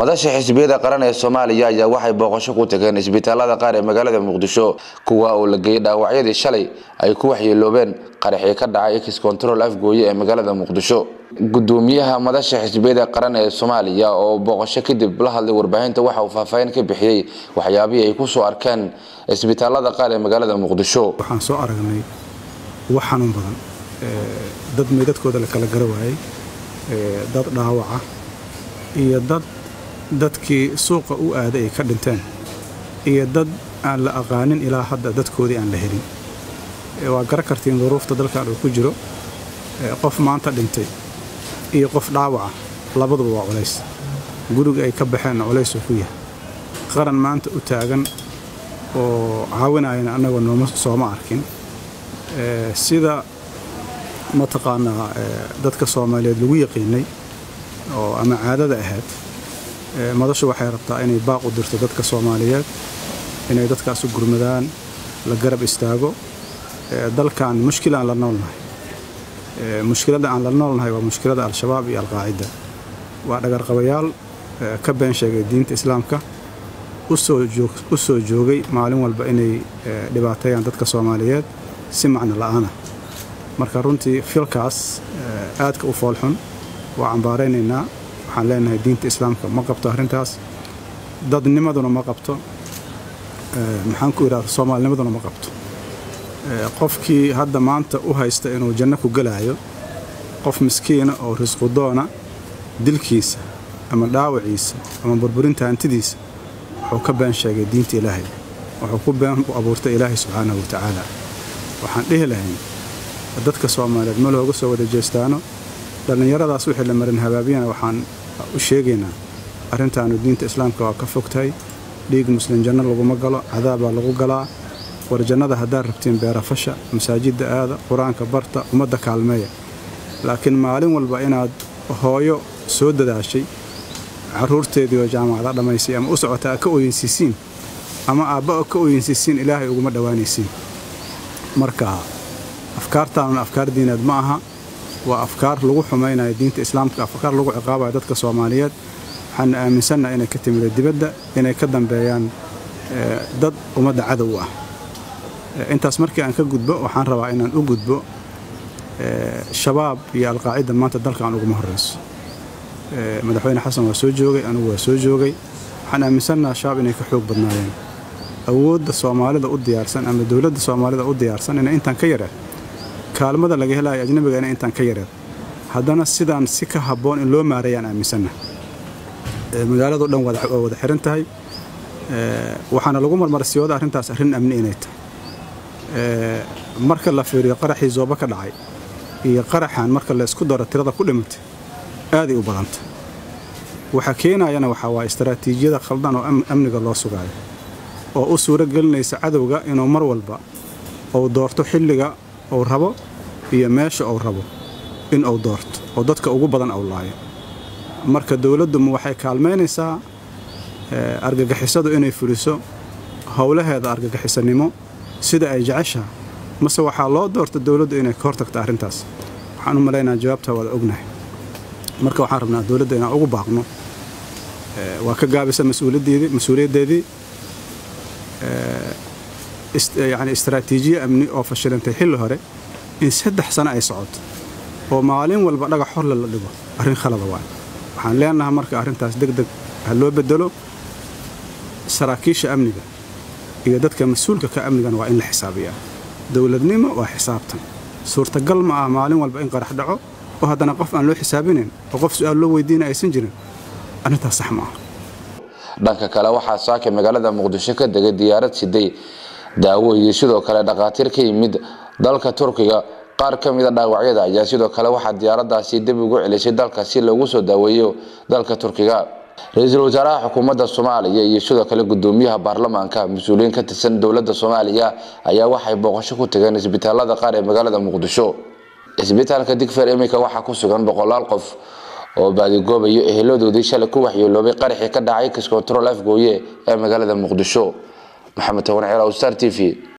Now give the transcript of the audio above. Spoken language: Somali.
madasha xisbiyada qaran ee soomaaliya ayaa waxay booqasho ku tageen isbitaalada qaar ee magaalada muqdisho kuwa uu la geeyey dhaawacyadii shalay ay ku waxyeeloobeen qaraxii ka dhacay x control afgooye ee magaalada muqdisho gudoomiyaha madasha xisbiyada qaran ee soomaaliya oo booqasho kadib la hadlay warbaahinta waxa uu faahfaahin ka bixiyey waxyaabihii ay kusoo arkeen isbitaalada qaar ee magaalada muqdisho waxaan soo aragnay wax xanuun badan dad meydadkooda la kala gara waayey dad dhaawaca iyo dad dadkii suuqa u aaday ay ka dhinteen iyo dad aan la aqaanin ilaa hadda dadkoodii aan la helin waa gara kartiin duruufta dalkan uu ku jiro qof maanta dhintay iyo qof dhaawaca labaduba waa culays guriga ay ka baxeenna culays uu ku yahay qaran maanta u taagan oo caawinayana annagoo nooma sooma arkin sida mataqaanaa dadka soomaaliyeed lagu yaqiinay oo ama caadada ahayd madashu waxay rabtaa inay baaq u dirto dadka soomaaliyeed inay dadkaas u gurmadaan la garab istaago dalkan mushkil aan la noolnahay mushkiladda aan la noolnahay waa mushkilada al-shabaab iyo alqaacida waa dhagarqabayaal ka been sheegay diinta islaamka u soo joogay maalin walba inay dhibaateeyaan dadka soomaaliyeed si macno la'aana marka runtii filkaas aadka u foolxun waa cambaaraynaynaa waxaan leenahay diinta islaamka ma qabto arrintaas dadnimaduna ma qabto maxaan ku idhahda soomaalinimaduna ma qabto qofkii hadda maanta u haysta inuu janno ku gelaayo qof miskiina oo risqudoona dilkiisa ama dhaawaciisa ama burburinta hantidiisa wuxuu ka been sheegay diinta ilaahay wuxuu ku been u abuurtay ilaahay subxaanahu wa tacaala waxaan dhihi lahayn dadka soomaaliyeed ma looga soo wada jeestaano dhallinyaradaas wixii la marin habaabiyana waxaan u sheegaynaa arrintaanu diinta islaamka waa ka fogtahay dhiig muslim janno laguma galo cadaabaa lagu galaa war jannada haddaad rabtiin beerafasha masaajidda aada qur-aanka barta ummadda kaalmeeya laakiin maalin walba inaad hooyo soo dadaashay carruurteedii oo jaamacada dhammaysay ama u socota ka ooyinsiisiin ama aabba ka ooyinsiisiin ilaahay uguma dhowaanaysiin marka afkaartaanuna afkaar diineed ma aha waa afkaar lagu xumaynayo diinta islaamka afkaar lagu ciqaabayo dadka soomaaliyeed waxaana aaminsannaha inay ka timida dibadda inay ka dambeeyaan dad ummadda cadow ah intaas markii aan ka gudbo waxaan rabaa inaan u gudbo shabaab iyo alqaacida maanta dalkan uguma horrayso madaxweyne xasan waa soo joogay anugu waa soo joogay waxaan aaminsannaha shabaab inay ka xoog badnaayeen awoodda soomaalida u diyaarsan ama dowladda soomaalida u diyaarsan inay intaan ka yareed kaalmada laga helayo ajnabiga inay intaan ka yareed haddana sidaan si ka habboon in loo maareeyaan aaminsannaha magaalado dhan waa wada xiran tahay waxaana lagu marmarsiyooda arrintaas arrin amni inay tahay marka la fiiriyo qaraxii zooba ka dhacay iyo qaraxan marka la isku daro tirada ku dhimatay aaday u badanta waxa keenayana waxaa waa istaraatiijiyada khaldan oo amniga loo sugaayo oo u suuro gelinaysa cadowga inuu mar walba uu doorto xilliga uu rabo iyo meesha uu rabo in uu doorto oo dadka ugu badan uu laayo marka dowladduma waxay kaalmaynaysaa argagixisadu inay fuliso howlaheeda argagixisanimo sida ay jeceshaha mase waxaa loo doorta dowladdu inay ka hortagto arrintaas waxaan u malaynaa jawaabta waada ognahay marka waxaan rabnaa dowladda inaan ugu baaqno waa ka gaabisa mas-uuliyaddeedii yani istaraatiijiye amni oo fashilantay xilli hore in saddex sano ay socoto oo maalin walba dhagax horle la dhigo arrin khalada waay waxaan leenahay marka arrintaas deg deg ha loo bedelo saraakiisha amniga iyo dadka mas-uulka ka amnigana waa in la xisaabiyaa dowladnimo waa xisaabtan suurtagal ma ah maalin walba in qarax dhaco oo haddana qof aan loo xisaabinayn oo qof su-aal loo weydiina aysan jirin arrintaas sax ma ah dhanka kale waxaa saaka magaalada muqdisho ka degay diyaarad siday daawo iyo sidoo kale dhakhaatiir ka yimid dalka turkiga qaar ka mida dhaawacyada ayaa sidoo kale waxaa diyaaradaasi dib ugu celisay dalka si loogu soo daaweeyo dalka turkiga ra-iisul wasaaraha xukuumadda soomaaliya iyo sidoo kale gudoomiyaha baarlamaanka mas-uuliyiin ka tirsan dowladda soomaaliya ayaa waxay booqasho ku tageen isbitaalada qaar ee magaalada muqdisho isbitaalka digfer iminka waxaa ku sugan boqolaal qof oo baadigoobayo eheladoodii shalay ku waxyeeloobay qaraxii ka dhacay kiscontrol afgooye ee magaalada muqdisho maxamed toban ceer star t v